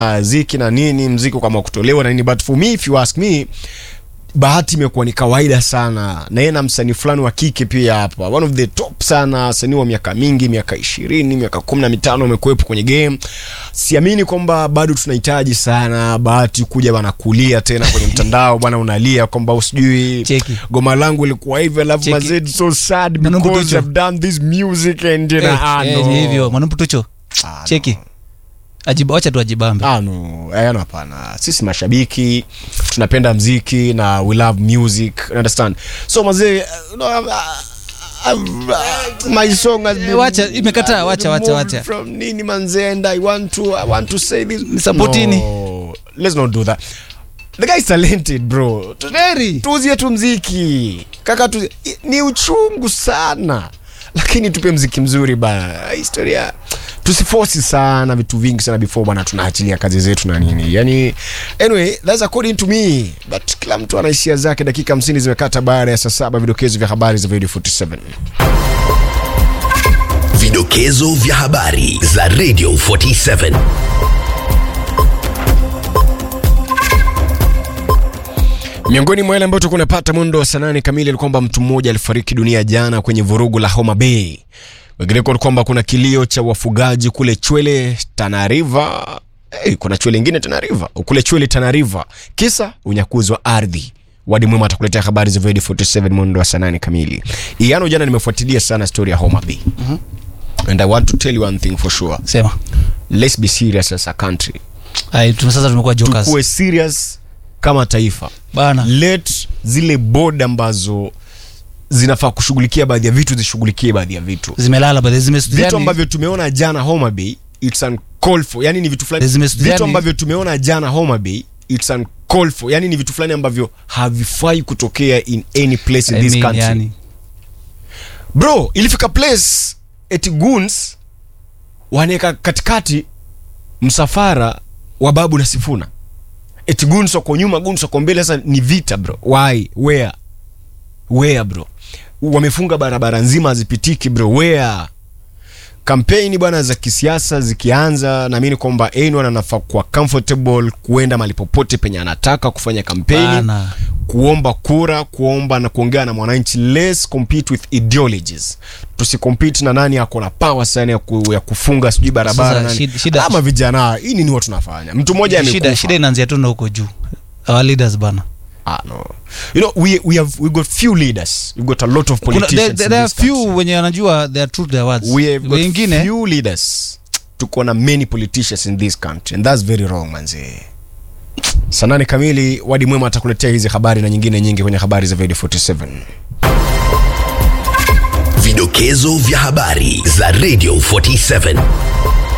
ziki na nini mziki kama kutolewa na nini but for me if you ask me bahati imekuwa ni kawaida sana na yeye na msanii fulani wa kike pia hapa one of the top sana wasanii wa miaka mingi miaka ishirini miaka kumi na mitano amekuwepo kwenye game siamini kwamba bado tunahitaji sana bahati kuja bana kulia tena kwenye mtandao bwana unalia kwamba usijui Cheki. goma langu ilikuwa hivi alafu Cheki. mazee it's so sad Manumbu because Tucho. I've done this music and you know, Eh, ah, eh, no. ni hivyo mwanamputucho Ah, cheki ajiba wacha tu ajibambe Ah, no. Eh, no, hapana sisi mashabiki tunapenda mziki na we love music you understand so mazee uh, no, uh, uh, my song has been wacha, imekataa, wacha, wacha, removed wacha. from nini manze and i want to i want to say this Supportini. no, let's not do that the guy is talented bro Very. tuuzie tu mziki kaka tu, ni uchungu sana lakini tupe mziki mzuri bana historia tusifosi sana vitu vingi sana before bana tunaachilia kazi zetu na nini yani anyway that's according to me but kila mtu ana hisia zake dakika 50 zimekata baada ya saa saba vidokezo vya habari za video 47 Vidokezo vya habari za Radio 47. miongoni mwa yale ambayo tulikuwa tunapata mwendo wa saa nane kamili ni kwamba mtu mmoja alifariki dunia jana kwenye vurugu la Homa Bay. Wengineko ni kwamba kuna kilio cha wafugaji kule Chwele Tana River. Hey, kuna Chwele ingine Tana River, kule Chwele Tana River, kisa unyakuzi wa ardhi. Wadi Mwema atakuletea habari za Void 47 mwendo wa saa nane kamili. Iyano, jana nimefuatilia sana story ya Homa Bay. And I want to tell you one thing for sure. sema Let's be serious as a country. Ai, tu- sasa tumekuwa jokers Tukue serious kama taifa. bana let zile board ambazo zinafaa kushughulikia baadhi ya vitu zishughulikie baadhi ya vitu zimelala baadhi zime vitu yani- ambavyo tumeona jana Homa Bay it's uncalled for yani ni vitu fulani Zime- vitu yani- ambavyo tumeona jana Homa Bay it's uncalled for yani ni vitu fulani ambavyo havifai kutokea in any place in I this mean, country yani. bro ilifika place eti goons wanaweka katikati msafara wa babu na sifuna eti goons wako nyuma goons wako mbele sasa ni vita bro why where where bro wamefunga barabara nzima hazipitiki bro where kampeni bwana za kisiasa zikianza naamini kwamba anyone anafaa kuwa comfortable kuenda mahali popote penye anataka kufanya kampeni Bana. kuomba kura kuomba na kuongea na mwananchi let's compete with ideologies tusicompete na nani ako na power sana ya, ku, ya kufunga sijui barabara Sasa, nani. shida- shida- ama vijana hii nini watu tunafanya mtu mmoja shida amekufa shida inaanzia tu na huko juu our leaders bana ah, no. you know we, we have we got few leaders we got a lot of Kuna- politicians there, in there are this country. few wenye wanajua they are true to their words we have got wengine few leaders tuko na many politicians in this country and that's very wrong manze saa nane kamili wadi mwema atakuletea hizi habari na nyingine nyingi kwenye habari za video 47 Vidokezo vya habari za Radio 47.